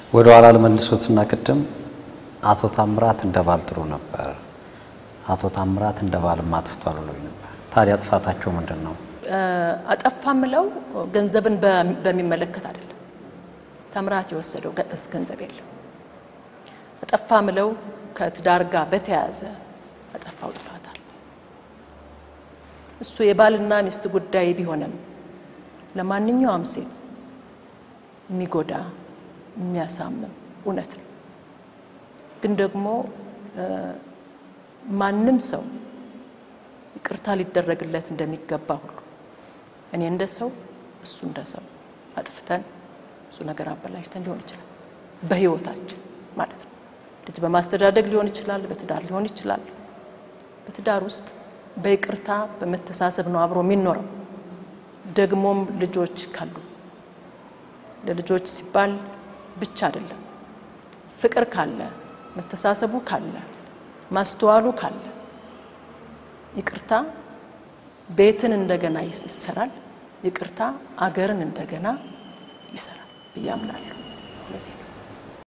ወደ ኋላ ለመልሶትና ቅድም አቶ ታምራት እንደ ባል ጥሩ ነበር፣ አቶ ታምራት እንደ ባልም አጥፍቷል ብሎኝ ነበር። ታዲያ ጥፋታቸው ምንድን ነው? አጠፋ ምለው ገንዘብን በሚመለከት አይደለም። ታምራት የወሰደው ገንዘብ የለም። አጠፋ ምለው ከትዳር ጋር በተያያዘ አጠፋው ጥፋት አለ። እሱ የባልና ሚስት ጉዳይ ቢሆንም ለማንኛውም ሴት የሚጎዳ የሚያሳምም እውነት ነው። ግን ደግሞ ማንም ሰው ይቅርታ ሊደረግለት እንደሚገባ ሁሉ እኔ እንደ ሰው እሱ እንደ ሰው አጥፍተን ብዙ ነገር አበላሽተን ሊሆን ይችላል፣ በህይወታችን ማለት ነው። ልጅ በማስተዳደግ ሊሆን ይችላል፣ በትዳር ሊሆን ይችላል። በትዳር ውስጥ በይቅርታ በመተሳሰብ ነው አብሮ የሚኖረው። ደግሞም ልጆች ካሉ ለልጆች ሲባል ብቻ አይደለም። ፍቅር ካለ፣ መተሳሰቡ ካለ፣ ማስተዋሉ ካለ ይቅርታ ቤትን እንደገና ይሰራል። ይቅርታ አገርን እንደገና ይሰራል ብዬ አምናለሁ። ለዚህ ነው